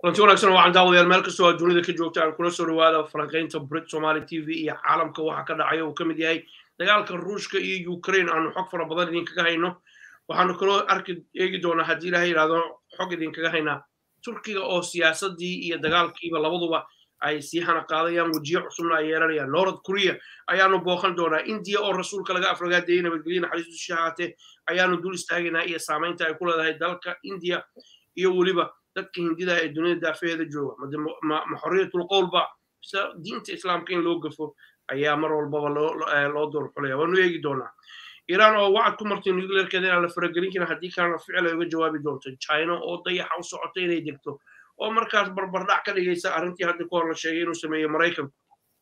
kulanti wanaagsan waxaan daawadayaal meel kastoo aad dunida ka joogtaan kula soo dhawaada falanqaynta brit somali t v iyo caalamka waxa ka dhacaya uu ka mid yahay dagaalka ruushka iyo ukraine aanu xog fara badan idinkaga hayno waxaanu kaloo arki eegi doonaa haddii ilaha yidhahdo xog idinkaga haynaa turkiga oo siyaasadii iyo dagaalkiiba labaduba ay sii hana qaadayaan wejiyo cusubna ay yeelanayaan north korea ayaanu booqan doonaa indiya oo rasuulka laga afragaadeeyey nabadgelye naxariistu shahaate ayaanu dul istaagaynaa iyo saamaynta ay ku leedahay dalka indiya iyo weliba dadka hindida ee dunida daafeheeda jooga ma xorriyatul qowlba mise diinta islaamka in loo gafo ayaa mar walbaba loo door xulaya waanu eegi doonaa iiraan oo wacad ku martay nuclearkeeda inaan la faragelin karin haddii kalena ficil ay uga jawaabi doonto china oo dayaxa u socota inay degto oo markaas barbardhac ka dhigaysa arrintii hadda ka hor la sheegay inuu sameeyey maraykanku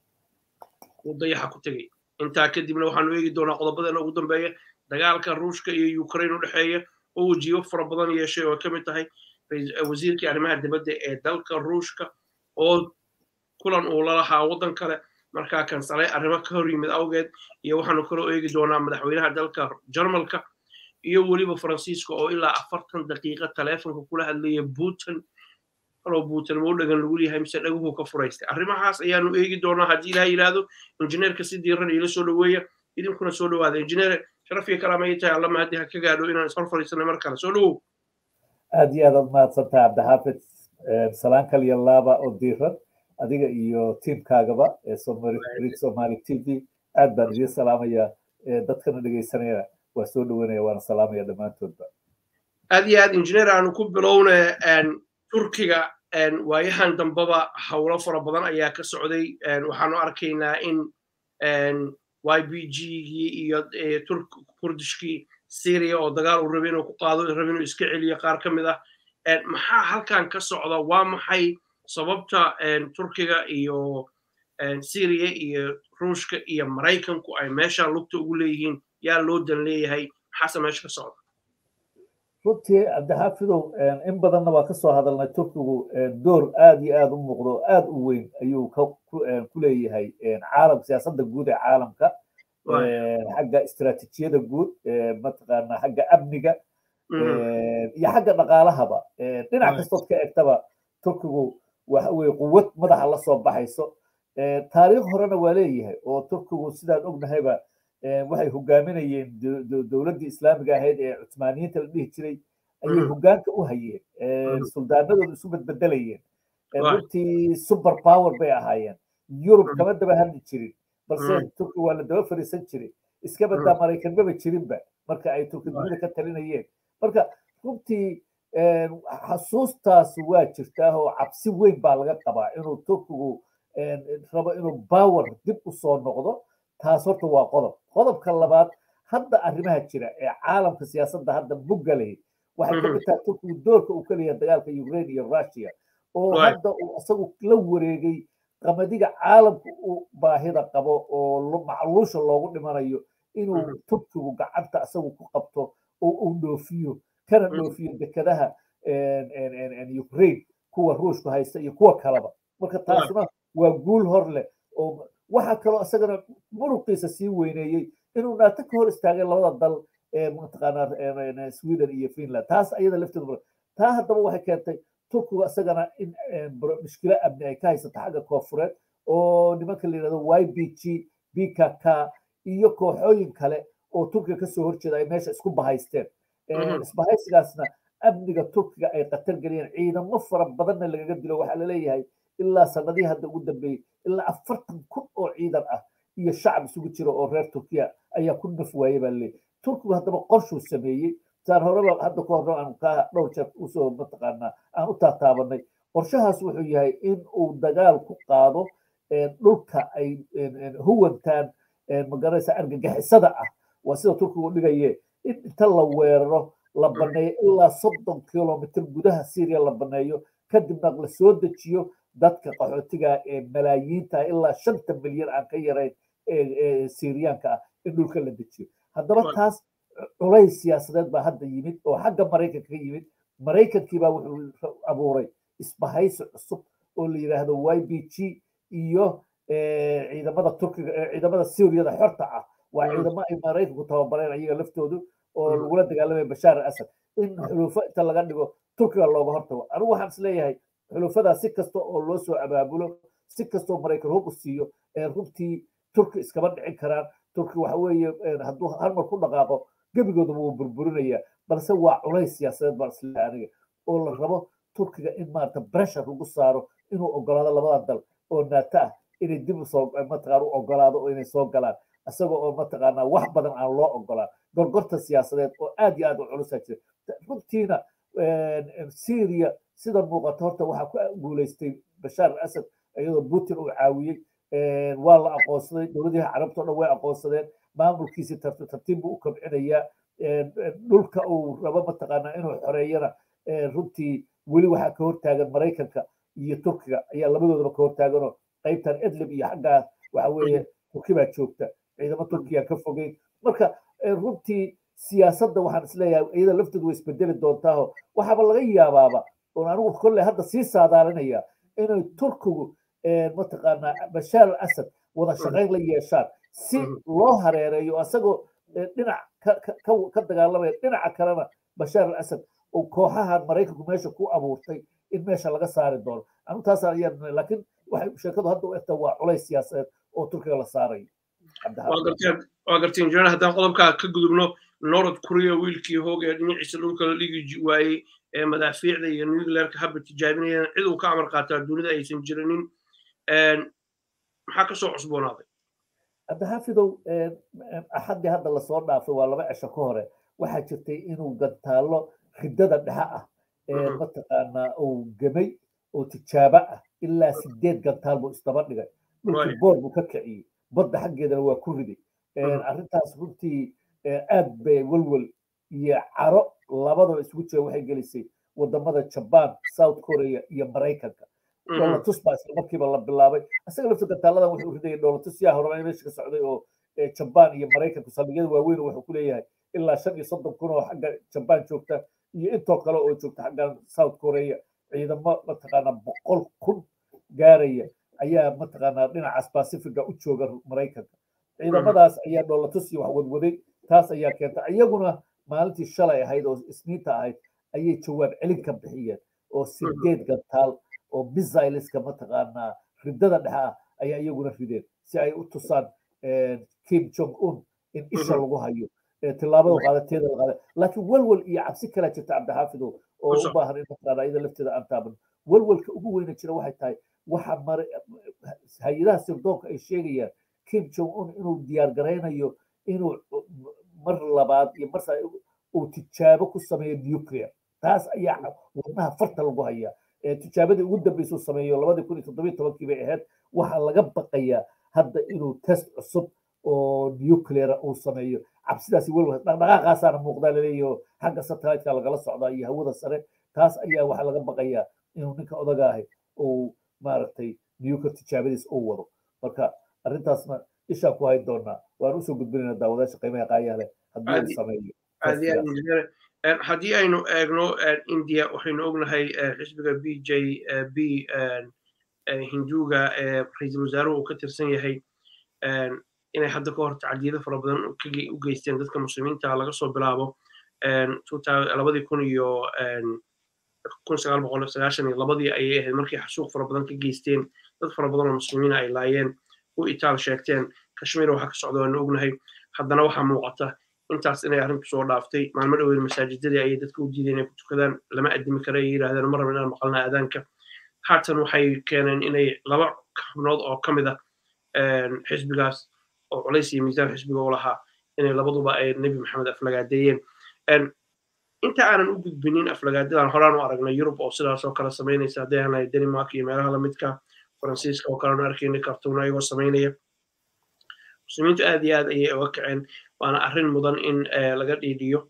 uu dayaxa ku tegay intaa kadibna waxaanu eegi doonaa qodobadeena ugu dambeeya dagaalka ruushka iyo ukraine u dhexeeya oo wejiyo fara badan yeeshay oo ka mid tahay wasiirkii arrimaha dibadda ee dalka ruushka oo kulan uu lalahaa waddan kale markaa kansalay arrimo ka hor yimid awgeed iyo waxaanu kaloo eegi doonaa madaxweynaha dalka jarmalka iyo weliba faransiiska oo ilaa afartan daqiiqa taleefonka kula hadlaya putin kaloo putin muu dhagan lagu leeyahay mise dhaguhu ka furaystay arrimahaas ayaanu eegi doonaa haddii ilaha yidhaahdo injineerka si diiran iila soo dhaweeya idinkuna soo dhawaada injineer sharaf iyo kalaamaya tahay alla mahadi ha ka gaadho inaan ishor fadhiisanay mar kale soo dhawow aad iyo aad aad mahadsantaha cabdixaafid salaan kaliya laaba oo diiran adiga iyo tiimkaagaba ee somali somali t v aad baan idiin salaamaya dadkana dhegaysanaya waa soo dhaweynaya waana salaamaya dhammaantoodba aad iyo aad injineer aanu ku bilowna turkiga waayahan dambaba howlo fara badan ayaa ka socday waxaanu arkaynaa in y b g-gii iyo kurdishkii syria oo dagaal uu rabay inuu ku qaado rabay inuu iska celiyo qaar ka mid ah maxaa halkan ka socda waa maxay sababta turkiga iyo syria iyo ruushka iyo maraykanku ay meeshan lugta ugu leeyihiin yaa loo dan leeyahay maxaase meesha ka socda runtii cabdixaafidow in badanna waa ka soo hadalnay turkigu door aad iyo aad u muuqdo aad u weyn ayuu ku leeyahay caalam siyaasadda guud ee caalamka xagga istiraatiijiyada guud mataqaana xagga amniga iyo xagga dhaqaalahaba dhinac kastood ka egtaba turkigu waxa weye quwad madaxa la soo baxayso taariikh horena waa leeyahay oo turkigu sidaan ognahayba waxay hogaaminayeen dowladdii islaamiga ahayd ee cusmaaniyiinta la dhihi jiray ayay hogaanka u hayeen suldaanadooda isu bedbedelayeen runtii super power bay ahaayeen yurub kama daba hadli jirin balse turki waa la daba fariisan jiray iska badaa maraykan maba jirinba marka ay turki dunida ka talinayeen marka runtii xasuustaas waa jirtaa oo cabsi weyn baa laga qabaa inuu turkigu rabo inuu power dib u soo noqdo taas horta waa qodob qodobka labaad hadda arrimaha jira ee caalamka siyaasadda hadda muggalay waxay ka mid tahay turkigu doorka uu ka leeyahay dagaalka ukraine iyo russia oo hadda uu isagu la wareegay qamadiga caalamka u baahida qabo oo macluusha loogu dhimanayo inuu turkigu gacanta isagu ku qabto oo uu dhoofiyo kana dhoofiyo dekadaha ukraine kuwa ruushku haysta iyo kuwa kaleba marka taasna waa guul hor leh oo waxaa kaloo isagana muruqiisa sii weyneeyey inuu naato ka hor istaagay labada dal ee mataqaanaa sweden iyo finland taas ayada lafteedu taa haddaba waxay keentay turkiga isagana in mushkilo amni ay ka haysato xagga koonfureed oo nimanka la yidhahdo y b g b k k iyo kooxooyin kale oo turkiga kasoo horjeeda ay meesha isku bahaysteen isbahaysigaasna amniga turkiga ay khatar geliyeen ciidamo fara badanna lagaga dilo waxaa laleeyahay ilaa sanadihii hadda ugu dambeeyey ilaa afartan kun oo ciidan ah iyo shacab isugu jira oo reer turkiya ayaa ku naf waayey baa laleeyahy turkigu haddaba qorshuu sameeyey saan horeba hadda ka horna aan kaa dhowr jeer usoo mataqaanaa aan u taataabanay qorshahaas wuxuu yahay in uu dagaal ku qaado dhulka ay huwantaan magaraysa argagixisada ah waa sida turkigu dhigaye in inta la weeraro la baneeyo ilaa soddon kilomitr gudaha syria la baneeyo kadibna la soo dejiyo dadka qaxootiga ee malaayiinta ilaa shanta milyan aan ka yarayn ee syriyaanka ah in dhulka la dejiyo haddaba taas culays siyaasadeed baa hadda yimid oo xagga maraykanka ka yimid maraykankiibaa wuxuu abuuray isbahaysi cusub oo la yidhaahdo y b g iyo ciidamada turkiga ciidamada suuriyada xorta ah waa ciidamo ay maraykanku tababareen ayaga laftoodu oo lagula dagaalamaya bashaar al asad in xuluufo inta laga dhigo turkiga looga hortago anigu waxaan is leeyahay xulufadaa si kasta oo loo soo abaabulo si kastoo maraykan hub u siiyo runtii turki iskama dhicin karaan turki waxa weeye hadduu halmar ku dhaqaaqo gebigoodaba wuu burburinaya balse waa culays siyaasadeed baan isleeyahay aniga oo la rabo turkiga in maarata pressure lagu saaro inuu ogolaado labada dal oo naato ah inay dib usoo mataqaan u ogolaado oo inay soo galaan isaga oo mataqaanaa wax badan aan loo ogolaan gorgorta siyaasadeed oo aad iyo aad u culusaa jira runtiina syria sida muuqato horta waxaa ku guulaystay bashaar al asad iyadoo putin uu caawiyey waa la aqoonsaday dowladihii carabta o dhan way aqoonsadeen maamulkiisii tartiib buu u kobcinayaa dhulka uu rabo mataqaanaa inuu xoreeyana runtii weli waxaa ka hortaagan maraykanka iyo turkiga ayaa labadoodaba ka hortaaganoo qaybtan edlib iyo xaggaa waxa weeye turki baa joogta ciidamo turkiya ka fogeyn marka runtii siyaasadda waxaan isleeyahay iyada lafteedu way isbedeli doontaaho waxaaba laga yaabaaba oon anigu kolley hadda sii saadaalinaya inay turkigu mataqaanaa bashaar al asad wada shaqayn la yeeshaan si loo hareereeyo isagoo dhinac ka dagaalamaya dhinaca kalena bashaar al asad oo kooxahan maraykanku meesha ku abuurtay in meesha laga saari doono anigu taas ayaan laakiin waxay sheekadu hadda u egtaa waa culays siyaasadeed oo turkiga la saarayo waa garteen injineer haddaan qodobkaa ka gudubno north korea wiilkii hoog ee dhinaciisa dhulka la dhigi waayey ee madaafiicda iyo nuclearka habba tijaabinayaan cid uu ka amar qaataa dunida aysan jirinin maxaa ka soo cusboonaaday hadda xafidow axaddii hadda lasoo dhaafay waa laba cisho ka hore waxaa jirtay inuu gantaallo riddada dhexe ah ee mataqaanaa uu gemay oo tijaabo ah ilaa sideed gantaal buu isdaba dhigay dhulkii boor buu ka kiciyey badda xaggeedana waa ku riday arrintaas runtii aad bay welwel iyo caro labadaba isugu jira waxay gelisay wadamada jabaan south korea iyo maraykanka dhoolatus baa isla markiiba la bilaabay isaga lafta gantaaladan wuxuu ridayay dhoolatus yaa horeba meesha ka socday oo jabaan iyo maraykanku saldhigyada waaweyn wuxuu ku leeyahay ilaa shan iyo soddon kun oo xagga jabaan joogta iyo intoo kale oo joogta xagga south korea ciidamo mataqaanaa boqol kun gaaraya ayaa mataqaanaa dhinacaas pacifiga u jooga maraykanka ciidamadaas ayaa dhoolatus iyo wax wadwaday taas ayaa keenta iyaguna maalintii shalay ahayd oo isniinta ahayd ayay jawaab celin ka bixiyeen oo sideed gantaal oo missileska mataqaanaa riddada dhexe ah ayaa iyaguna rideen si ay u tusaan kim jong un in isha lagu hayo tillaabada qaadateeda la qaada laakiin walwal iyo cabsi kala jirta cabdixaafidow oo u baahan in mataqaanaa iyada lafteeda aan taaban walwalka ugu weyna jira waxay tahay waxa mare hay-adaha sirdoonka ay sheegayaan kim jong un inuu diyaar garaynayo inuu mar labaad iyo mar uu tijaabo ku sameeyo nuclear taas ayaa wadnaha farta lagu hayaa tijaabadii ugu dambeysuu sameeyo labadii kun iyo toddobiyo tobankii bay ahayd waxaa laga baqayaa hadda inuu test cusub oo nuclear uu sameeyo cabsidaasi welwal dhaqdhaqaaqaasaana muuqdaa laleeyaho xagga satelliteka lagala socdaa iyo hawada sare taas ayaa waxaa laga baqayaa inuu ninka odaga ahi uu maaragtay nuclear tijaabadiis uu wado marka arrintaasna ishaan ku hayn doonaa waan usoo gudbinaynaa daawadaasha qiimaha qaayaha leh haddii uu sameeyo haddii aynu eegno india waxaynu ognahay xisbiga b j b hinduga ee ra-iisul wasaaruhu uu ka tirsan yahay inay hadda ka hor tacdiyado fara badan u geysteen dadka muslimiinta laga soo bilaabo labadii kun iyo kun sagaal boqol sagaashan iyo labadii ayay ahayd markii xasuuq fara badan ka geysteen dad fara badan oo muslimiina ay laayeen u itaal sheegteen kashmiir waxaa ka socda waanu ognahay haddana waxaa muuqata intaas inay arrintu soo dhaaftay maalmo dhaweyn masaajidadii ayay dadka u diideen inay ku tukadaan lama addimi kara ay yidhahdeen ma rabin inaan maqalna aadaanka haatan waxay keeneen inay laba xubnood oo ka mid ah xisbigaas oo culays iyo miisaan xisbiga u lahaa inay labaduba ay nebi maxamed aflagaadeeyeen inta aanan u gudbinin aflagaadadan horaan u aragnay yurub oo sidaas oo kale samaynaysa haddii aan lahay denmark iyo meelaha lamidka faransiiska oo kalenu arkayna kartuuna ayagoo samaynaya muslimiintu aad iyo aad ayay uga kaceen waana arrin mudan in laga dhiidhiyo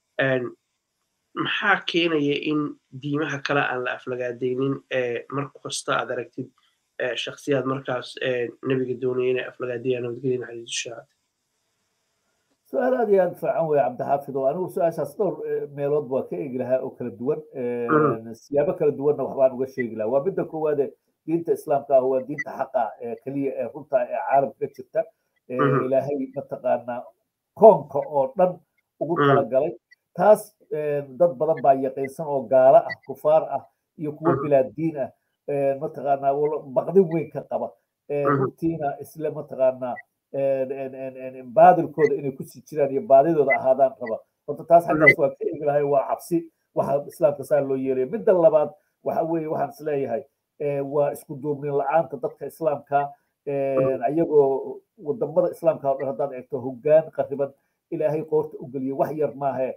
maxaa keenaya in diimaha kale aan la aflagaadaynin mar kasta aad aragtid shaksiyaad markaas nebiga doonaya inay aflagaadayaan nabadgelya naxariisushahaad su-aal aad iyo aad fiican weeye cabdixaafid oo anigu su-aashaas dhowr meelood waa ka eegi lahaa oo kala duwan siyaabo kala duwanna waxbaan uga sheegi lahaa waa midda koowaade diinta islaamka ah waa diinta xaqa ee keliya ee runta ee caalamka ka jirta ilaahay mataqaanaa koonka oo dhan ugu talagalay taas dad badan baa yaqiinsan oo gaalo ah kufaar ah iyo kuwo bilaadiin ah mataqaanaa baqdin weyn ka qaba runtiina isle mataqaanaa baadilkooda inay kusii jiraan iyo baadidooda ahaadaan raba horta taas xaggaas waa ka egi lahay waa cabsi waxa islaamka saa loo yeelaya midda labaad waxa weeye waxaan isleeyahay waa isku duubnin la-aanta dadka islaamka ayagoo wadamada islaamka oo dhan haddaad eegto hoggaan qariban ilaahay qoorta u geliyay wax yar maahe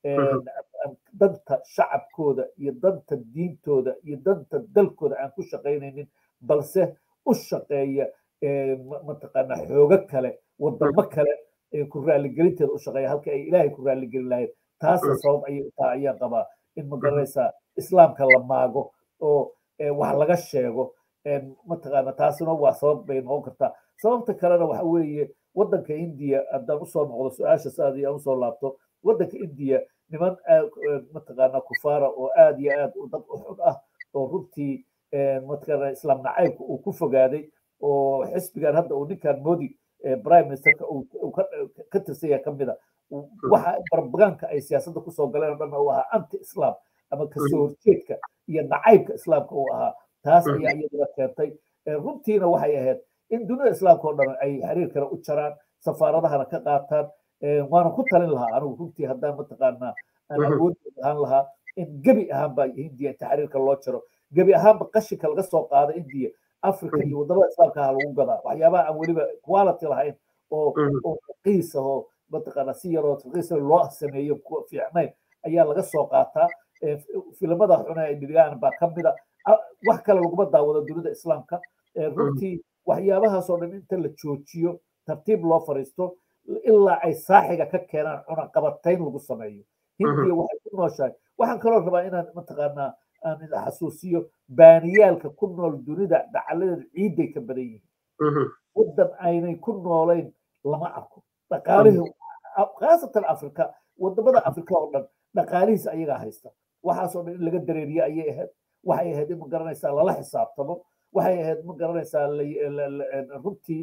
danta shacabkooda iyo danta diintooda iyo danta dalkooda aan ku shaqaynaynin balse u shaqeeya mataqaana xoogo kale wadamo kale ku raaligelinteeda u shaqeeya halka ay ilaahay ku raaligelin lahayd taasa sabab ayay taa ayaan qabaa in magaranaysaa islaamka la maago oo wax laga sheego mataqaana taasina waa sabab bay noqon kartaa sababta kalena waxa weeye waddanka indiya haddaan usoo noqdo su-aasha saad aan usoo laabto waddanka indiya niman mataqaana kufaara oo aad iyo aad dad u xog ah oo runtii mataqaana islaam nacaybka uu ku fogaaday oo xisbigan hadda uu ninkan modi prime ministerka uu ka tirsan yahay kamid a waxa barbagaanka ay siyaasadda kusoo galeen oo dhan uu ahaa anti islam ama kasoo horjeedka iyo nacaybka islaamka uu ahaa taas ayaa iyaduna keentay runtiina waxay ahayd in dunida islaamka oo dhan ay xiriir kale u jaraan safaaradahana ka qaataan waana ku talin lahaa anigu runtii haddaan mataqaanaa aan awood ahaan lahaa in gebi ahaanba hindiya inta xiriirka loo jaro gebi ahaanba qashinka laga soo qaada indiya africa iyo wadamada islaamka aha lagu gadaa waxyaabaha aan weliba quality lahayn oo oo raqiisa oo mataqaana si yaroo raqiisa loo sameeyo fiicnayn ayaa laga soo qaataa filimada xune ay dhigaan baa ka mida wax kale laguma daawado dunida islaamka runtii waxyaabahaasoo dhan inta la joojiyo tartiib loo fariisto ilaa ay saaxiga ka keenaan cunaqabatayn lagu sameeyo hindiya waxay ku nooshahay waxaan kaloo rabaa inaan mataqaanaa aan xasuusiyo baaniyaalka ku nool dunida dacaladeeda ciidday ka badan yihiin waddan aynay ku noolayn lama arko dhaqaalihii khaasatan afrika wadamada afrika oo dhan dhaqaalihiisa ayagaa haysta waxaasoo dhan in laga dareeriye ayay ahayd waxay ahayd in ma garanaysaa lala xisaabtamo waxay ahayd ma garanaysaa runtii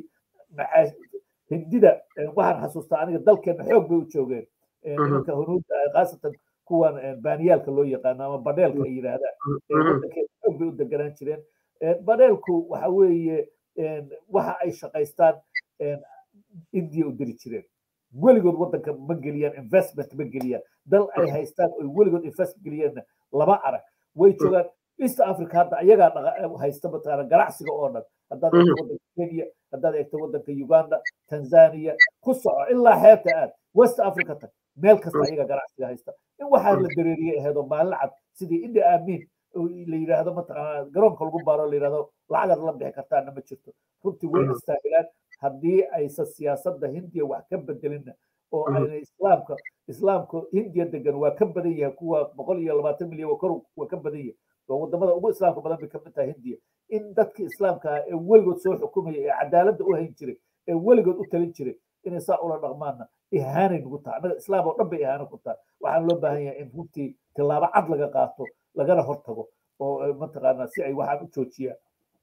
hindida waxaan xasuustaa aniga dalkeena xoog bay u joogeen nimanka hunuudda khaasatan kuwan baaniyaalka loo yaqaano ama badheelka ay yidhaahdaan wadankeena xoog bay u deganaan jireen badheelku waxa weeye waxa ay shaqaystaan indiya u diri jireen weligood waddanka ma geliyaan investment ma geliyaan dal ay haystaan oy weligood invest geliyeenna lama arag way joogaan east africa hadda ayagaa haysta mataqaana ganacsiga oo dhan haddaad eegto waddanka kenya haddaad eegto waddanka uganda tanzania ku soco ilaa xeebta aad west africa tag meel kasta ayaga ganacsiga haysta in waxaa la dareeriyey ahayd oo maalin cad sidii indhi aamin la yidhaahdo mataqaana garoonka lagu baaro la yidhahdo lacagaad la bixi kartaana ma jirto runtii way istaahilaan haddii aysan siyaasadda hindiya wax ka bedelinna oo ayna islaamka islaamka hindiya degan waa ka badan yahay kuwa boqol iyo labaatan milyan waa kor waa ka badan yahay waa wadamada ugu islaamka badan bay kamid tahay hindiya in dadka islaamka ah ee weligood soo xukumaya ee cadaaladda u hayn jiray ee weligood u talin jiray inay saa ula dhaqmaanna ihaanay nagu tahay annaga islaam oo dhan bay ihaano ku tahay waxaan loo baahan yahay in runtii tilaabo cad laga qaato lagana hortago oo mataqaanaa si ay waxaan u joojiyaan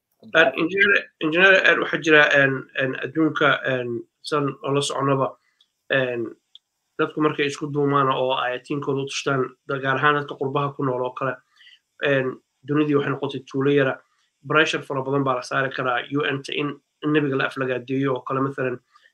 injineer waxaa jira adduunka san oo la soconaba dadku markay isku duumaan oo ayatiinkooda u tushtaan gaar ahaan dadka qurbaha ku nool oo kale dunidii waxay noqotay tuulo yara breshur fara badan baa la saari karaa un ta in nebiga la aflagaadeeyo oo kale mathalan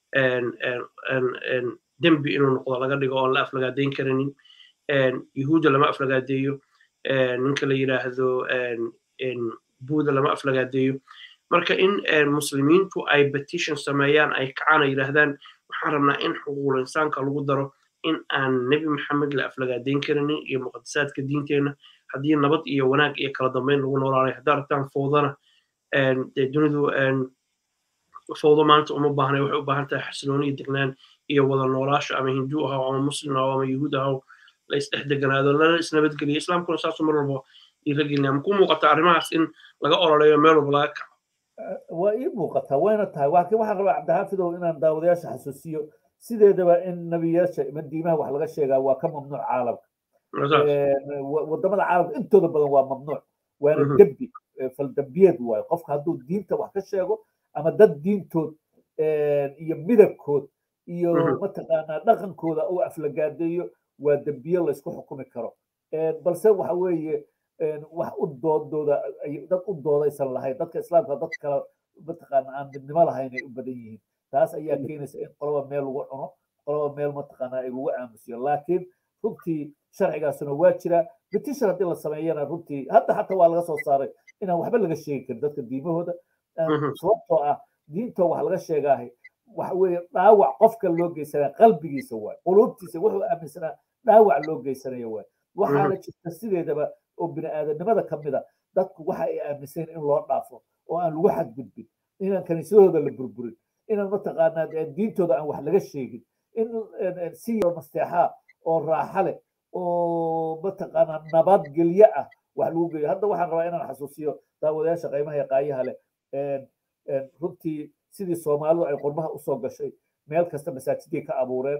dembi inuu noqdo laga dhigo oon la aflagaadeyn karinin yahuudda lama aflagaadeeyo ninka la yidhaahdo buuda lama aflagaadeeyo marka in muslimiintu ay petition sameeyaan ay kacaan ay yidhaahdaan waxaan rabnaa in xuquuqul insaanka lagu daro in aan nebi maxamed la aflagaadeyn karinin iyo muqadasaadka diinteenna haddii nabad iyo wanaag iyo kala dambeyn lagu noolaanay haddaa rabtaan fowdana dee dunidu fowdo maanta uma baahnay waxay u baahan tahay xasilooni iyo degnaan iyo wada noolaasho ama hindu ahaw ama muslim ahaw ama yahuud ahaw la isdhex deganaado lana isnabadgeliyo islaamkuna saasu mar walba dhiiragelinaya ma ku muuqata arrimahaas in laga ololeeyo meel walba laga kaco waa ii muuqataa wayna tahay waxaan rabaa cabdixaafidow inaan daawadayaasha xasuusiyo sideedaba in nabiyaasha diimaha wax laga sheegaa waa ka mamnuuc caalamka wadamada caalamka intooda badan waa mamnuuc waana dembi faldambiyeed waayo qofka hadduu diinta wax ka sheego ama dad diintood iyo midabkood iyo mataqaanaa dhaqankooda uu aflagaadeeyo waa dembiye laysku xukumi karo balse waxa weeye wax u doodooda dad u doodaysan lahayn dadka islaamka dad kale mataqaana aan midnimo lahayn ay u badan yihiin taas ayaa keenaysa in qoloba meel lagu cuno qoloba meel mataqaana ay lagu aamusiyo laakiin runtii sharcigaasuna waa jira petition haddii la sameeyana runtii hadda xataa waa laga soo saaray inaan waxba laga sheegi karin dadka diimahooda sababtoo ah diinta wax laga sheegaahay waxa weeye dhaawac qofka loo geysanaya qalbigiisa waay quluubtiisa wuxuu aaminsanaa dhaawac loo geysanayo waay waxaana jirta sideedaba oo bini aadanimada ka mida dadku waxa ay aaminsan in loo dhaafo oo aan lagu xadgudbin inaan kaniisadooda la burburin inaan mataqaanaa diintooda aan wax laga sheegin in si nasteexaa oo raaxa leh oo mataqaanaa nabadgelyo ah wax lagu geeyo hadda waxaan rabaa inaan xasuusiyo daawadayaasha qaymaha ee qaayaha leh runtii sidii soomaalidu ay qurbaha usoo gashay meel kasta masaajiday ka abuureen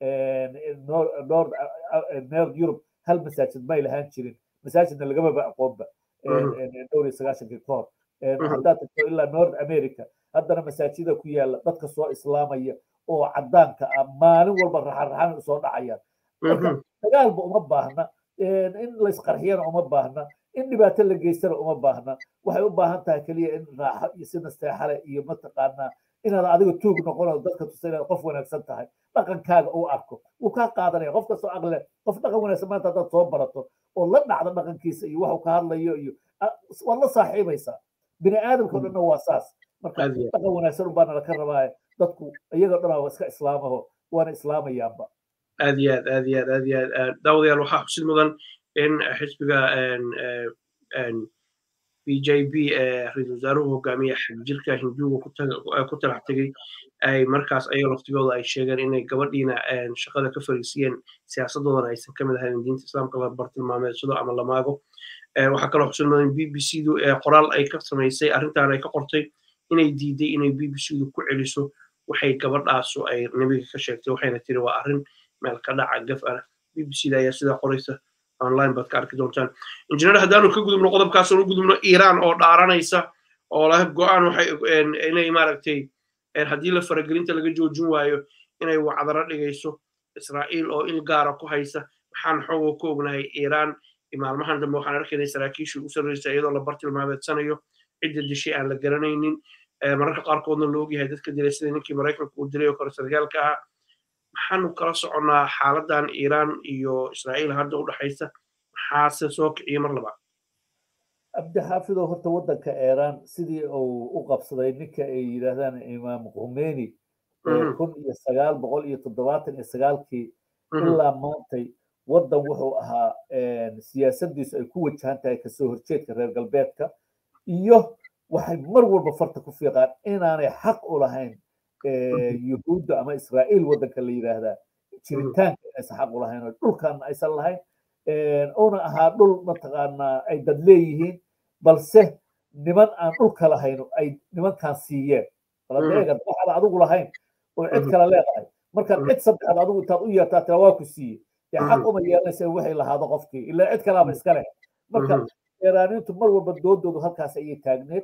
nord yurub hal masaajid may lahaan jirin masaajidna lagamaba aqoonba dhowr iyo sagaashankii ka hor haddaad tagto ilaa nord america haddana masaajida ku yaala dadka soo islaamaya oo cadaanka ah maalin walba raxaraxan usoo dhacayaan marka dagaalba uma baahna in laysqarxiyana uma baahna in dhibaato la geystana uma baahna waxay u baahan tahay keliya in raaxo iyo si nasteexale iyo mataqaanaa inaad adiga tuug noqono dadka tusa inaad qof wanaagsan tahay dhaqankaaga uu arko wuu kaa qaadanaya qof kastoo aqle qof dhaqan wanaagsan maanta haddaad soo barato oo la dhacda dhaqankiisa iyo waxuu ka hadlayo iyo waad la saaxiibaysaa bini aadamka o dhanna waa saas marka dhaqan wanaagsan unbaa nala ka rabaa dadku iyaga dhanaa waa iska islaamaho waana islaamayaanba aad iyo aad aad iyo aad aad iyo aad daawadayaal waxaa xusid mudan in xisbiga b j b ee ra-iisul wasaaruhu hogaamiya xagjirka hinduuga ku talax tegey ay markaas ayaga laftigooda ay sheegeen inay gabadhiina shaqada ka fariisiyeen siyaasadoodana aysan ka mid ahayn diinta islaamka la bartilmaameedsado ama la maago waxaa kaloo xusid mudan b b c du qoraal ay ka samaysay arrintan ay ka qortay inay diiday inay b b c du ku celiso waxay gabadhaasu ay nebiga ka sheegtay waxayna tiri waa arrin meel ka dhaca gaf ah b b c da ayaa sidaa qoraysa online baad ka arki doontaan injineer haddaanu ka gudubno qodobkaasoo u gudubno iiraan oo dhaaranaysa oo laha go-aan waxay inay maaragtay haddii la faragelinta laga joojin waayo inay wacdaro dhigayso israa'iil oo il gaara ku haysa waxaan xoogo ku ognahay iiraan maalmahan dambe waxaan arkaynay saraakiishii ugu sarreysa iyadoo la bartilmaameedsanayo cidda dishay aan la garanaynin mararka qaarkoodna la ogyahay dadka dilay sida ninkii maraykanka uu dilay oo kale sargaalka ahaa maxaanu kala soconnaa xaaladan iiraan iyo israa'iil hadda u dhexaysa maxaase soo kiciya mar labaad cabdixaafidow horta waddanka iiraan sidii uu u qabsaday ninka ay yidhaahdaan imaam khumeyni kun iyo sagaal boqol iyo toddobaatan iyo sagaalkii ilaa maantay waddan wuxuu ahaa siyaasaddiisu ay ku wajahan tahay kasoo horjeedka reer galbeedka iyo waxay mar walba farta ku fiiqaan inaanay xaq u lahayn yuhuudda ama israa'iil waddanka la yidhaahdaa jiritaanka inaysan xaq u lahayn oo dhulkan aysan lahayn una ahaa dhul mataqaanaa ay dad leeyihiin balse niman aan dhulka lahayn ay nimankan siiyeen baladeegad waxaad adigu lahayn oo cid kale leedahay markaad cid saddexaad adigu intaad u yeertaa tira waa ku siiye dee xaq uma yeelanaysa in waxay lahaado qofkii ilaa cid kalaaba iska leh marka iiraaniintu mar walba doodoodu halkaas ayay taagneed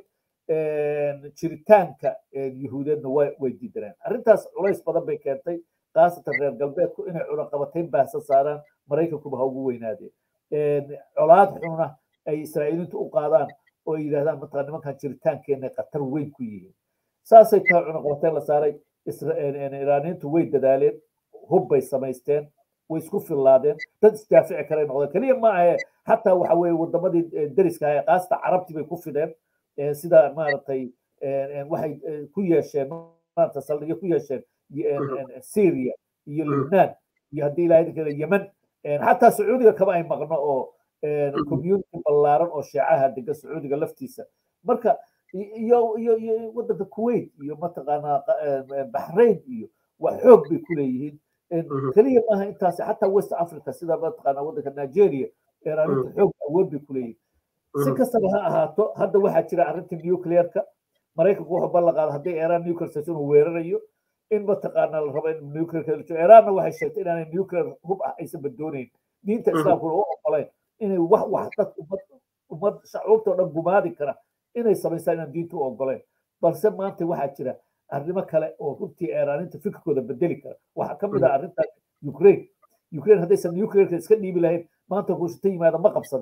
jiritaanka yuhuudeedna way diidaneen arrintaas culays badan bay keentay khaasatan reer galbeedku inay cunaqabatayn baahsan saaraan maraykankuba ha ugu weynaadeen colaad xunna ay israa'iiliintu u qaadaan oo ay yidhahdaan mataqaa nimankan jiritaankeenna khatar weyn ku yihiin saasay tahay cunaqabatayn la saaray iraaniintu way dadaaleen hub bay samaysteen way isku fillaadeen dad isdaafici kale noqdeen keliya ma ahe xataa waxa weeye wadamadii deriska ahe qaasata carabtii bay ku fideen sida maaragtay waxay ku yeesheen maarata saldhigyo ku yeesheen syria iyo lubnaan iyo haddii ilahay idinkada yemen xataa sacuudiga kama ay maqno oo community ballaaran oo sheecaha dega sacuudiga laftiisa marka iyo iyo iyo waddanka kuwait iyo mataqaanaa baxrain iyo wax xoog bay ku leeyihiin keliya maaha intaas xataa west africa sida mataqaanaa waddanka nigeria eeraaninta xoog awood bay ku leeyihiin si kastaba ha ahaato hadda waxaa jira arrintii nuclearka maraykanku wuxuu ballan qaada haddii iiraan nuclear station uu weerarayo in mataqaana la rabo in nuclear kala jiro iiraanna waxay sheegtay inaanay nuclear hub ah aysan badoonayn diinta islaamkuna u ogolayn inay wax wax dad ummad ummad shacuubtoo dhan gumaadi kara inay samaystaan inaan diinta u ogolayn balse maanta waxaa jira arrimo kale oo runtii iiraaninta fikirkooda bedeli kara waxaa ka mid ah arrintan ukraine ukraine haddaysan nuclearka iska dhiibi lahayn maanta ruushita yimaada ma qabsadeen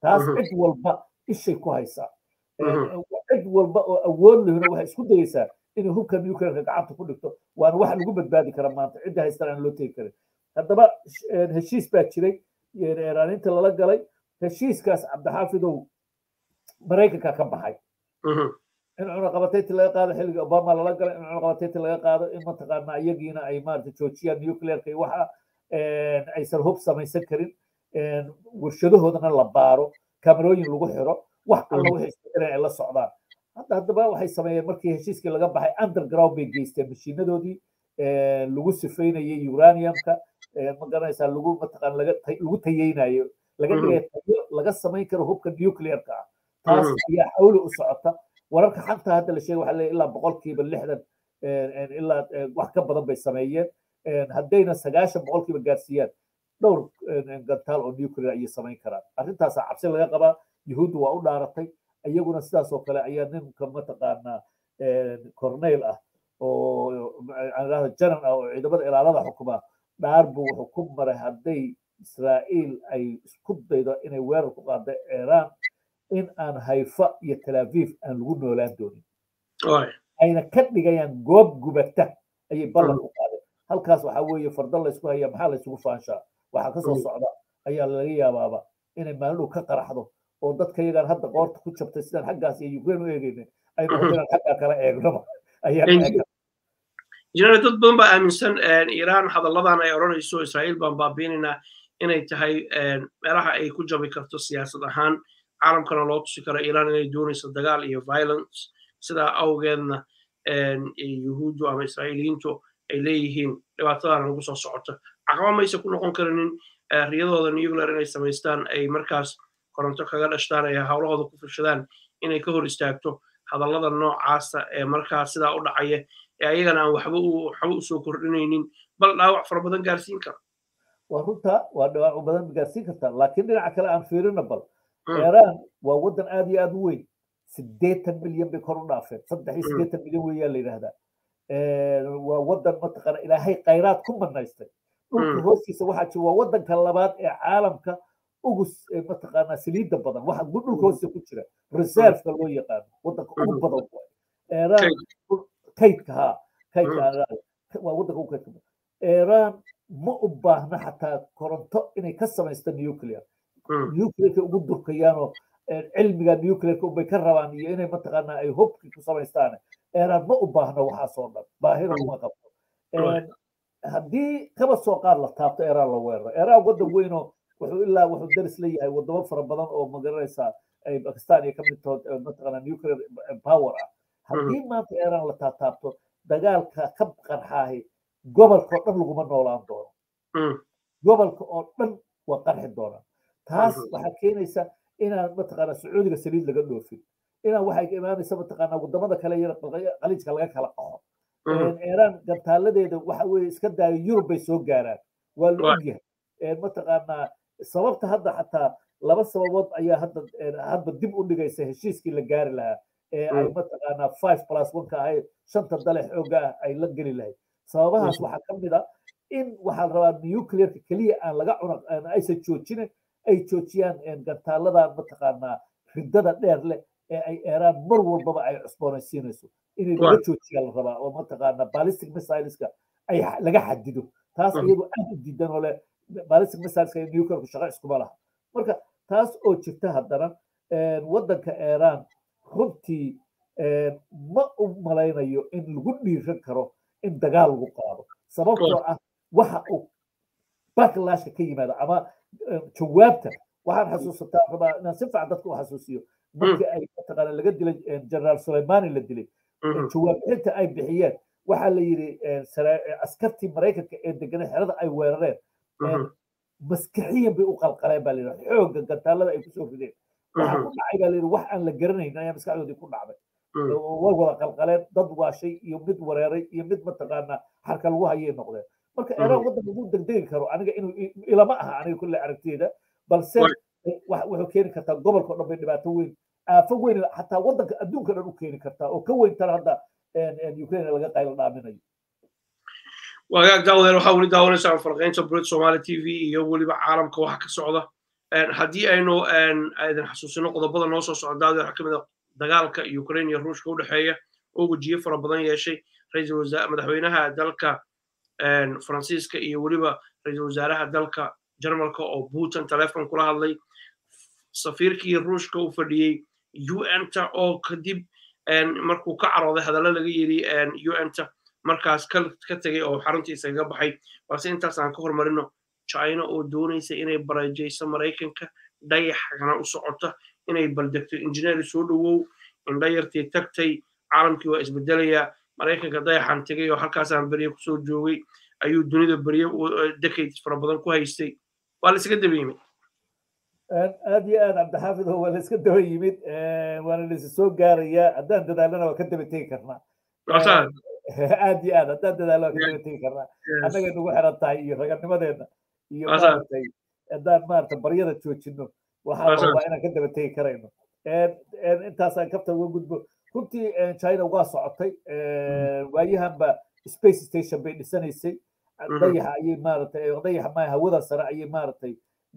taas cid walba ishay ku haysaa cid walba oo awood lehna waxay isku dayeysaa inay hubka nuclearka gacanta ku dhigto waana wax lagu badbaadi kara maanta cidda haystaan aan loo tegi karin haddaba heshiis baa jiray iraaninta lala galay heshiiskaas cabdixaafidow maraykanka ka baxay in cunaqabataynti laga qaado xilliga obama lala galay in cunaqabataynti laga qaado in mataqaana iyagiina ay maarata joojiyaan nuclearka iyo waxa aysan hub samaysan karin warshadahoodana la baaro kamerooyin lagu xiro wax alla waxay isbedeleen ay la socdaan hadda haddaba waxay sameeyeen markii heshiiskii laga baxay underground bay geysteen mashiinadoodii lagu sifaynayay uraniumka ma garanaysaa lagu mataqaan lagu tayeynayo laga dhigay tayo laga samayn karo hubka nuclearka ah taas ayaa xawli u socota wararka xanta hadda la sheegay waxaa leeyahay ilaa boqolkiiba lixdan ilaa wax ka badan bay sameeyeen haddayna sagaashan boqolkiiba gaarsiiyaan dhowr gantaal oo nuclear ayay samayn karaan arrintaasaa cabsi laga qabaa yuhuudda waa u dhaaratay iyaguna sidaas oo kale ayaa ninka mataqaanaa corneyl ah oo janan ah oo ciidamada ilaalada xukuma dhaar buu wuxuu ku maray hadday israa'iil ay isku daydo inay weerar ku qaado iiraan in aan hayfa iyo talaaviif aan lagu noolaan doonin ayna ka dhigayaan goob gubata ayay ballan ku qaadeen halkaas waxaa weeye fardo laysku haya maxaa laysugu faanshaa waxaa kasoo socda ayaa laga yaabaaba inay maalin ka qaraxdo oo dadka yagaan hadda qoorta ku jabtay sidaan xaggaas iyo ukraine u eegaynin ay noqoto inaan xaggaa kala eegnaba injineer dad badan baa aaminsan iiraan hadalladan ay odhanayso israa'iil baan baabiinaynaa inay tahay meelaha ay ku jabi karto siyaasad ahaan caalamkana loo tusi karo iiraan inay doonayso dagaal iyo violence sidaa awgeedna yuhuuddu ama israa'iiliyiintu ay leeyihiin dhibaatadan lagu soo socoto caqaba mayse ku noqon karinin riyadooda nuclear inay samaystaan ay markaas koronto kaga dhashtaan ay hawlahooda ku fishadaan inay ka hor istaagto hadallada noocaasa ee markaa sidaa u dhacaya ee ayagana aan waxba waxba usoo kordhinaynin bal dhaawac fara badan gaarsiin kara waa runta waa dhaawac badan gaarsiin karta laakiin dhinaca kale aan fiirina bal iiraan waa waddan aad iyo aad u weyn siddeetan milyan bay kor u dhaafeen saddex iyo siddeetan milyan weeyaa la yidhaahdaa waa waddan mataqaana ilaahay khayraad ku manaystay dhulka hoostiisa waxaa jira waa waddanka labaad ee caalamka ugu mataqaanaa saliidda badan waxa dhulka hoostiisa ku jira reserveka loo yaqaano waddanka ugu badan iiraan kaydka haa kaydka waa waddanka ugu kaydka badan iiraan ma u baahna xataa koronto inay ka samaysto nuclear nuclearka ugu durkayaanoo cilmiga nuclearka ubay ka rabaan iyo inay mataqaanaa ay hubki ku samaystaan iiraan ma u baahno waxaasoo dhan baahina uma qabto haddii kaba soo qaad la taabto iiraan la weeraro iiraan waddan weynoo wuxuu ilaa wuxuu daris la yahay wadamo fara badan oo magaranaysaa ay bakistan iyo ka mid tahood mataqaanaa nuclear power ah haddii maanta iiraan la taataabto dagaalka ka qarxaahi gobolka oo dhan laguma noolaan doono gobolka oo dhan waa qarxi doonaa taas waxaa keenaysa inaan mataqaanaa sacuudiga saliid laga dhoofin inaan waxay imaanaysa mataqaanaa wadamada kale yar qaliijka laga kala qaxo iiraan gantaaladeeda waxa weeye iska daayo yurub bay soo gaaraan waa la ogyahay mataqaanaa sababta hadda xataa laba sababood ayaa hadda hadba dib u dhigaysa heshiiskii la gaari lahaa ee ay mataqaanaa five plus one ka ahayd shanta dale xooga ah ay la geli lahayd sababahaas waxaa ka mid ah in waxaa la rabaa nuclearka keliya aan laga cuna aysan joojinin ay joojiyaan gantaaladan mataqaanaa riddada dheer leh ee ay eeraan mar walbaba ay cusboonaysiinayso inay laga joojiyaa la rabaa oo mataqaanaa ballistic missileska ay laga xadido taas iyadu aad u diidan oo leh ballistic missileska iyo nuclearku shaqo iskuma laha marka taas oo jirta haddana waddanka eeraan runtii ma u malaynayo in lagu dhiiran karo in dagaal lagu qaado sababtoo ah waxa uu backlashka ka yimaado ama jawaabta waxaan xasuusataa rabaa inaan si fiican dadka u xasuusiyo markii ay mataqaana laga dilay generaal suleymani la dilay jawaab bixinta ay bixiyeen waxaa la yidhi askartii maraykanka ee deganay xerada ay weerareen maskaxiyan bay u qalqaleen baa layidhi xoogga gantaalada ay kusoo rideen waxaa ku dhacay baa layidhi wax aan la garanayn ayaa maskaxdoodii ku dhacday way wada qalqaleen dad waashay iyo mid wareeray iyo mid mataqaanaa xarka lagu hayay noqdeen marka eeraan waddanka ugu degdegi karo aniga inuu ilama aha aniga kulle aragtiyada balse wuxuu keeni kartaa gobolka o dhan bay dhibaato weyn aafo weyn xataa waddanka adduunka dhan u keeni kartaa oo ka weyn tara hadda ukraine laga qaylo dhaaminayo wagaag daawadeer waxaa weli daawanaysaa farqaynta burid somali t v iyo weliba caalamka waxa ka socda haddii aynu idin xasuusino qodobada noo soo socdaada waxaa ka mid a dagaalka ukraine iyo ruushka u dhexeeya oo wejiye fara badan yeeshay ra'iisul wasaare madaxweynaha dalka faransiiska iyo weliba ra'iisul wasaaraha dalka jarmalka oo putin telefon kula hadlay safiirkii ruushka u fadhiyey un-ta oo kadib markuu ka carooday hadallo laga yiri un-ta markaas ka tegay oo xaruntiisa kaga baxay balse intaas aan ka hormarino china oo doonaysa inay barajayso maraykanka dayaxana u socota inay baldegto injineeri soo dhowow indhayartii tagtay caalamkii waa isbedelayaa maraykanka dayaxan tegay oo halkaasaan berye kusoo joogay ayuu dunida berye decades fara badan ku haystay waa la iskaga daba yimid aad iyo aad cabdixaafid waa la iska daba yimid waana la soo gaarayaa haddaan dadaalana waa ka daba tegi karnaa aad iyo aad haddaan dadaalo waa ka daba tegi karnaa annagay nagu xiran tahay iyo raganimadeena iyo maaragtay haddaan maarata baryada joojino waxaa rabaa inaan ka daba tegi karayno intaasaan kabta uga gudbo runtii china waa socotay waayahanba space station bay dhisanaysay dayaxa ayay maaratay dayaxa ma hawada sare ayay maaratay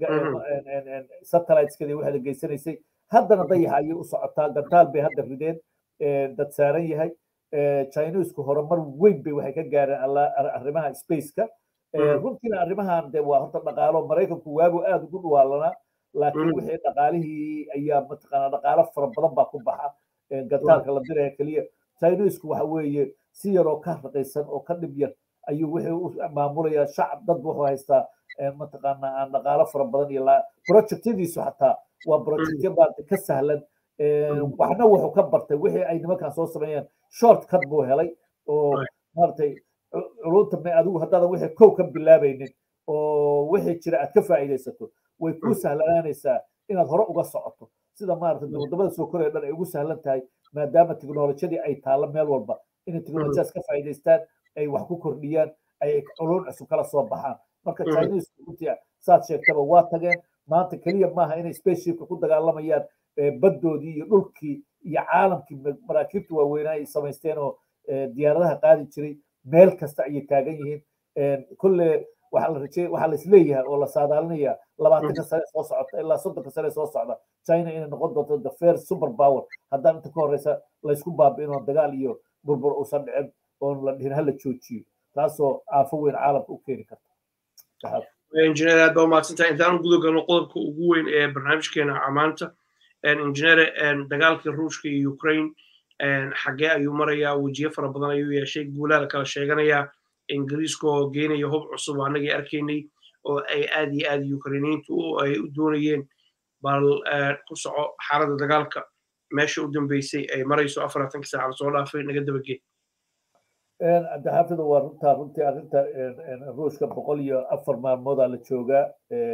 satelliteskedi waxaad geysanaysay haddana dayaxa ayay u socotaa gantaal bay hadda rideen dad saaran yahay chinesku horumar weyn bay waxay ka gaareen arrimaha spaceka runtiina arrimahan de waa horta dhaqaalo maraykanku waagu aad ugu dhawaalanaa laakiin wixii dhaqaalihii ayaa mataqaanaa dhaqaalo fara badan baa ku baxa gantaalka la diraya keliya chinesku waxa weeye si yaroo ka raqaysan oo ka dhib yar ayuu wixii u maamulayaa shacab dad wuxuu haystaa mataqaanaa aan dhaqaalo fara badan iyo projectyadiisu xataa waa projectyo maarata ka sahlan waxna wuxuu ka bartay wixii ay nimankan soo sameeyeen short cut buu helay oo maaragtay culunta me adigu haddaadan wixii kow ka bilaabaynin oo wixii jira aad ka faa'iidaysato way kuu sahlanaanaysaa inaad hore uga socoto sida maarata wadamada soo koraya dhan ay ugu sahlan tahay maadaama teknolojiyadii ay taalla meel walba inay teknolojiyadaas ka faa'iidaystaan ay wax ku kordhiyaan ay culun cusub kala soo baxaan marka chinese runtii saad sheegtaba waa tageen maanta keliya maaha inay spaceshipka ku dagaalamayaan baddoodii iyo dhulkii iyo caalamkii maraakiibta waaweynaa ay samaysteen oo diyaaradaha qaadi jiray meel kasta ayay taagan yihiin kulle waxaa la rajey waxaa la isleeyahay oo la saadaalinaya labaatanka sane soo socota ilaa soddonka sane soo socda china inay noqon doonto the first super power haddaan inta ka horeysa laysku baabi'ino dagaal iyo burbur uusan dhicin oon la dhihin hala joojiyo taasoo aafo weyn caalamka u keeni karta injineer aad baa umahadsantahay intaan guda galno qodobka ugu weyn ee barnaamijkeena amaanta injineere dagaalkii ruushka iyo ukraine xaggee ayuu marayaa wejiye fara badan ayuu yeeshay guulaha la kala sheeganayaa ingiriiska oo geenaya hub cusub annagii arkaynay oo ay aad iyo aad ukrainiyiintu ay u doonayeen bal ku soco xaaladda dagaalka meesha u dambeysay ay marayso afaratankii saaca lasoo dhaafay naga dabagee cabdixaafid waa runtaa runtii arrinta ruushka boqol iyo afar maalmoodaa la joogaa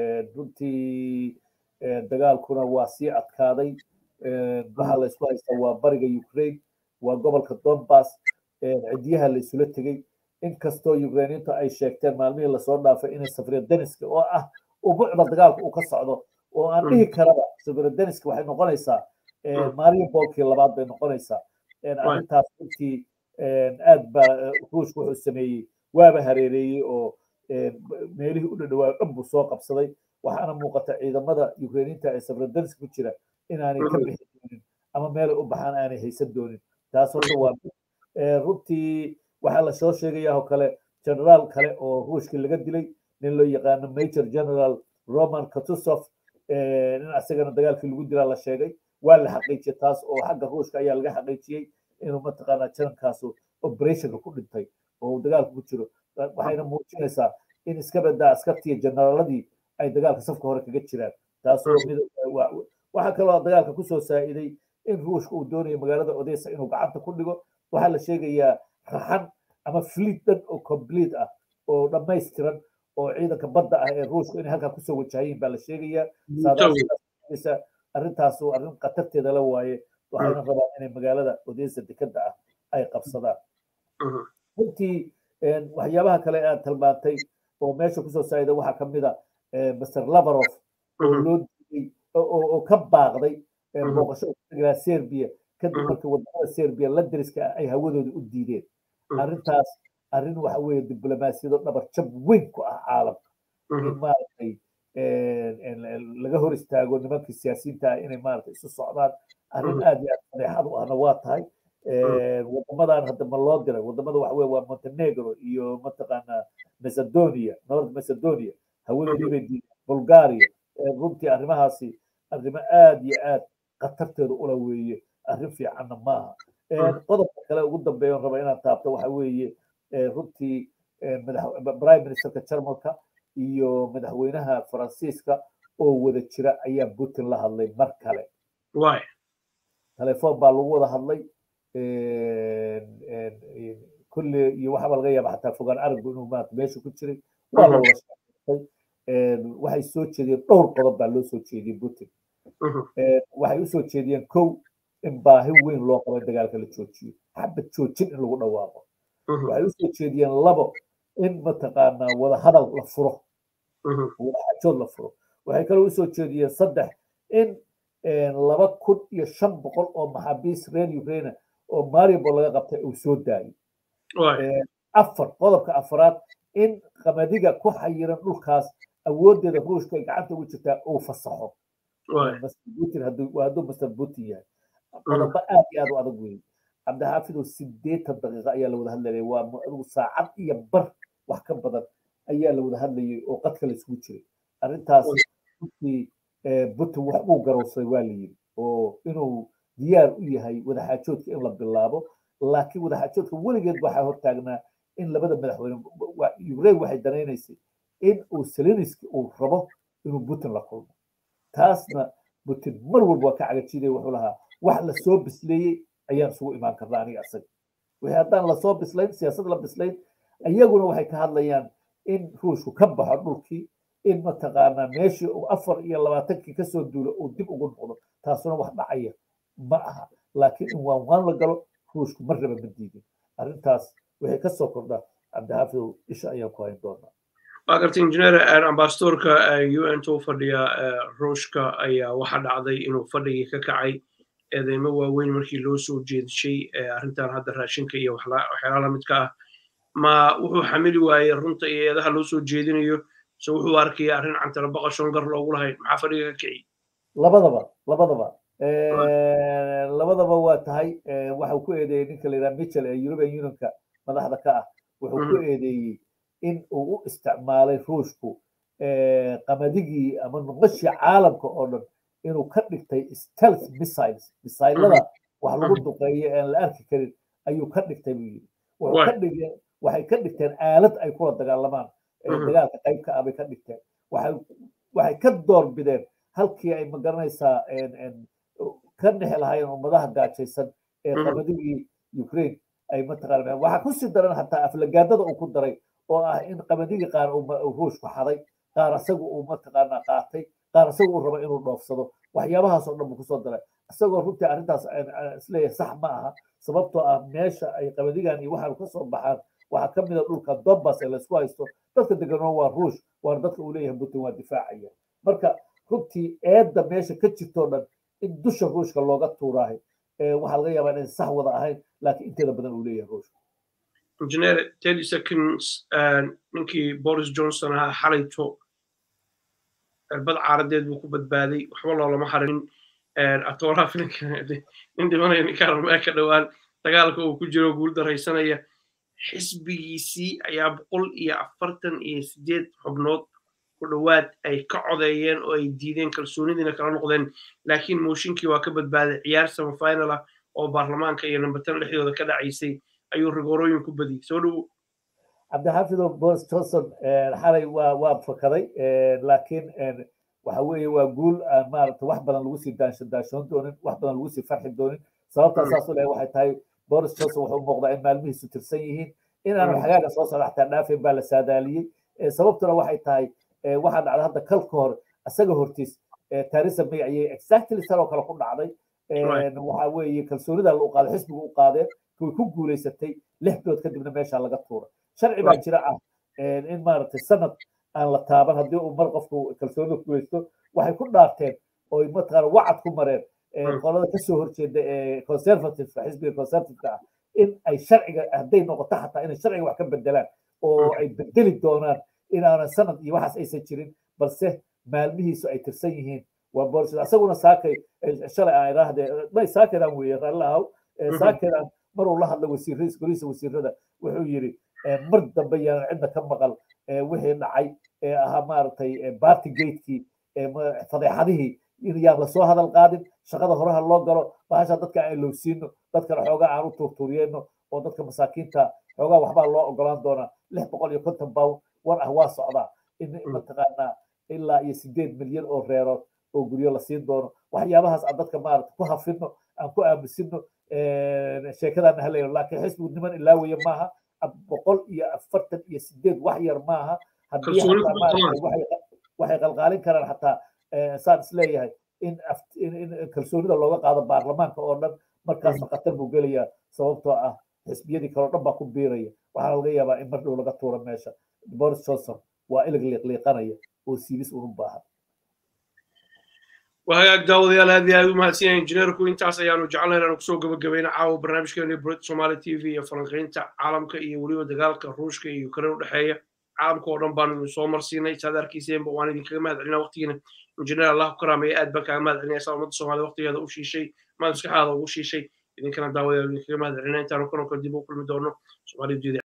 runtii dagaalkuna waa sii adkaaday waxaa la isku haystaa waa bariga ukraine waa gobolka donbass cidiyaha la isula tegey inkastoo ukrainiintu ay sheegteen maalmihii lasoo dhaafay inay safriyadeniska oo ah ubucda dagaalka uu ka socdo oo aan dhihi karaba safriyadeniska waxay noqonaysaa mariupolkii labaad bay noqonaysaa arrintaas runtii aad baa ruushka wuxuu sameeyey waaba hareereeyey oo meelihii u dhadhawaa dhan buu soo qabsaday waxaana muuqata ciidamada ukrainiinta ee safriyadeniska ku jira inaanay ka bixi doonin ama meelay u baxaan aanay haysan doonin taas horta waa runtii waxaa la soo sheegayaa oo kale generaal kale oo ruushkii laga dilay nin loo yaqaano major general roman katusov nin asagana dagaalkii lagu dilaa la sheegay waa la xaqiijiyay taas oo xagga ruushka ayaa laga xaqiijiyey inuu mataqaanaa janankaasu operationka ku dhintay oo dagaalka ku jiro waxayna muujinaysaa in iska badaa askartiya generaaladii ay dagaalka safka hore kaga jiraan taasoo waxaa kaloo dagaalka kusoo saa'iday in ruushka uu doonayo magaalada odessa inuu gacanta ku dhigo waxaa la sheegayaa raxan ama fleet dhan oo complete ah oo dhammaystiran oo ciidanka badda ah ee ruushku inay halkaa kusoo wajahayiin baa la sheegayaa saadaasa arrintaas arrin khatarteeda la waaye waxayna rabaan inay magaalada odessa dekada ah ay qabsadaan runtii waxyaabaha kale aad tilmaantay oo meesha kusoo saa'ida waxaa ka mid a master lavarov oo loo diiday oo ka baaqday booqasho utagaa serbia kadib markii wadamada serbia la deriska ah ay hawadooda u diideen arrintaas arrin waxa weeye diblomaasiyado dhabar jab weyn ku ah caalamka in maaragtay laga hor istaago nimankii siyaasiyiinta ah inay maarata isu socdaan arrin aad iyo aad fadeexad u ahna waa tahay wadamadan hadda ma loo diray wadamada waxa weye waa montenegro iyo mataqaana macedonia north macedonia hawadoodii bay diideen bulgaria runtii arrimahaasi arrimo aad iyo aad khatarteedu ula weeye arrin fiicanna maaha qodobka kale ugu dambeeya raba inaan taabto waxa weeye runtii prime ministerka jarmalka iyo madaxweynaha faransiiska oo wada jira ayaa putin la hadlay mar kale telefoon baa lagu wada hadlay kulle iyo waxaaba laga yaaba xataa fogaan araggu inuu maarata meesha ku jiray waa la wada sheegtay waxay soo jeediyeen dhowr qodob baa loo soo jeediyey putin waxay usoo jeediyeen kow in baahi weyn loo qabo in dagaalka la joojiyo xabad joojin in lagu dhawaaqo waxay usoo jeediyeen labo in mataqaanaa wada hadal la furo wada xajood la furo waxay kaloo usoo jeediyeen saddex in laba kun iyo shan boqol oo maxaabiis reer ukraine oo mariupol laga qabtay uu soo daayo afar qodobka afraad in qamadiga ku xayiran dhulkaas awooddeeda ruushka ay gacanta ugu jirtaa uu fasaxo putin hadduu master putin yahay qodobo aad iyo aad u adag weeye cabdixaafidow sideetan daqiiqo ayaa la wada hadlayay waa adigu saacad iyo bar wax ka badan ayaa la wada hadlayay oo qadka la isugu jiray arrintaas runtii putin wax uu garowsaday waa la yiri oo inuu diyaar u yahay wadaxaajoodka in la bilaabo laakiin wadaxaajoodka weligeed waxaa hortaagnaa in labada madaxweyne ukraine waxay danaynaysay in uu seleniski uu rabo inuu putin la kulmo taasna putin mar walba waa ka cagajiday wuxuu lahaa wax lasoo bisleeyey ayaan isugu imaan karnaa aniga asaga wixii haddaan lasoo bislayn siyaasad la bislayn iyaguna waxay ka hadlayaan in ruushku ka baxo dhulkii in mataqaanaa meeshii uu afar iyo labaatankii kasoo duulo uu dib ugu noqdo taasuna wax dhacaya ma aha laakiin in waan waan la galo ruushku marnaba ma diidin arrintaas waxay kasoo kordhaa cabdixaafidow isha ayaan ku hayn doonaa waa gartay injineer ambasadorka un u fadhiya ruushka ayaa waxa dhacday inuu fadhigii ka kacay eedeymo waaweyn markii loo soo jeedishay arrintan hadda raashinka iyo waxyaala lamidka ah ma wuxuu xamili waayey runta iyo eedaha loo soo jeedinayo se wuxuu arkaya arrin cantala baqashoon gar loogu lahayn maxaa fadhiga ka kiciy labadaba labadaba labadaba waa tahay waxau ku eedeeyey ninka la yidhaha mitchell ee european unionka madaxda ka ah wuxuu ku eedeeyey in uu u isticmaalay ruushku qamadigii ama noqoshii caalamka oo dhan inuu ka dhigtay stealth missiles misaylada wax lagu duqeeyo aan la arki karin ayuu ka dhigtay buu yidhi wuxuu ka dhigeen waxay ka dhigteen aalad ay kula dagaalamaan dagaalka qayb ka ah bay ka dhigteen waxay waxay ka door bideen halkii ay magaranaysaa ka nexi lahaayeen ummadaha gaajaysan ee qabadigii ukraine ay mataqaana waxaa kusii daran hataa aflagaadada uu ku daray oo ah in qabadigii qaar uu ruushku xaday qaar asagu uu mataqaana qaatay qaar asagu uu rabo inuu dhoofsado waxyaabahaasoo dhan buu kusoo daray isagoo runtii arrintaas isleeyahay sax ma aha sababtoo ah meesha ay qabadigan iyo waxaan kasoo baxaan waxaa ka mid a dhulka donbas ee laysku haysto dadka deganoo waa ruush waana dadka uu leeyahay putin waa difaacaya marka runtii eedda meesha ka jirtoo dhan in dusha ruushka looga tuuraahay waxaa laga yaabaa inay sax wada ahayn laakiin inteeda badan uu leeyahay ruushka engineer thirty seconds ninkii boris johnson ahaa xalayto cirbad caaradeed buu ku badbaaday waxba loolama harin atooraha filinka nin dhimanaya ninkaan rumee ka dhowaan dagaalka uu ku jiro guul daraysanaya xisbigiisii ayaa boqol iyo afartan iyo sideed xubnood ku dhowaad ay ka codeeyeen oo ay diideen kalsoonidiina kala noqdeen laakiin mooshinkii waa ka badbaaday ciyaar semifinal ah oo baarlamaanka iyo nambatan dhexdooda ka dhacaysay ayuu rigoorooyin ku badiyey soo dhowo cabdixaafido boris johnson xalay waa waa fakaday laakiin waxa weeye waa guul aan maaragta wax badan lagu sii daashoon doonin wax badan lagu sii farxi doonin sababtaa saas u lehay waxay tahay boris johnson wuxuu muuqdaa in maalmihiisu tirsan yihiin inaanu xagaaga soo socda xataa dhaafeen baa la saadaaliyey sababtuna waxay tahay waxaa dhacday hadda kalka hore isaga hortiis theresa may ayay exactly sanoo kale ku dhacday waxa weeye kalsoonida la qaaday xisbiga u qaadeen way ku guulaysatay lix bilood kadibna meesha laga tuura sharci baa jira ah in maaragtay sanad aan la taaban haddii uu mar qofku kalsoonida ku guulaysto waxay ku dhaarteen oo mataqaana wacad ku mareen qolada kasoo horjeeda ee conservativeka xisbiga conservativeka ah in ay sharciga hadday noqoto xataa inay sharciga wax ka bedelaan oo ay bedeli doonaan in aanan sanad iyo waxaas aysan jirin balse maalmihiisu ay tirsan yihiin waa boris isaguna saakay shalay aan idhaahdee may saakedan weeye raallahaw saakedan maruu la hadlay wasiiradiis golihiisa wasiirada wuxuu yidhi mar dambe yaanan cidna ka maqal wixii dhacay ee ahaa maaragtay barty gatekii fadeexadihii yaan lasoo hadal qaadin shaqada horaha loo galo bahasha dadka aan ilowsiino dadkana xoogaa aan u tuurtuuriyeyno oo dadka masaakiinta xoogaa waxbaa loo ogolaan doonaa lix boqol iyo konton pound war ah waa socdaa in mataqaanaa ilaa iyo sideed milyan oo reerood oo guryo la siin doono waxyaabahaas aan dadka maarata ku hafino aan ku aamusino sheekadaana halayno laakiin xisbigu niman ilaawaya maaha boqol iyo afartan iyo sideed wax yar maaha haddii waxay qalqaalin karaan xataa saan isleeyahay in kalsoonida looga qaado baarlamaanka oo dhan markaasna khatar buu gelayaa sababtoo ah xisbiyadii kaleo dhan baa ku biiraya waxaana laga yaabaa in mar dhow laga tuuro meesha boris johnson waa ilig liiqliiqanaya oo siibis unu baahan وهاك داود يا هذه هذه ما سين انجينير كو انت اسيانو جعلنا انو كسو غبغبينا عاو برنامجكeenii بريت Somali TV iyo falanqeynta caalamka iyo waliba dagaalka Ruushka iyo Ukraine u dhaxeeya caalamka oo dhan baan soo marsiinay sadarkiiseen baan idin kaga mahadcelina waqtigiina injineer Allah ku karaamay aad baan kaga mahadcelinaya salaamada Soomaaliya waqtigeeda u shiishay ma iska xaada ugu shiishay idinkana daawada idin kaga mahadcelina intaan kono dib u kulmi doono Somali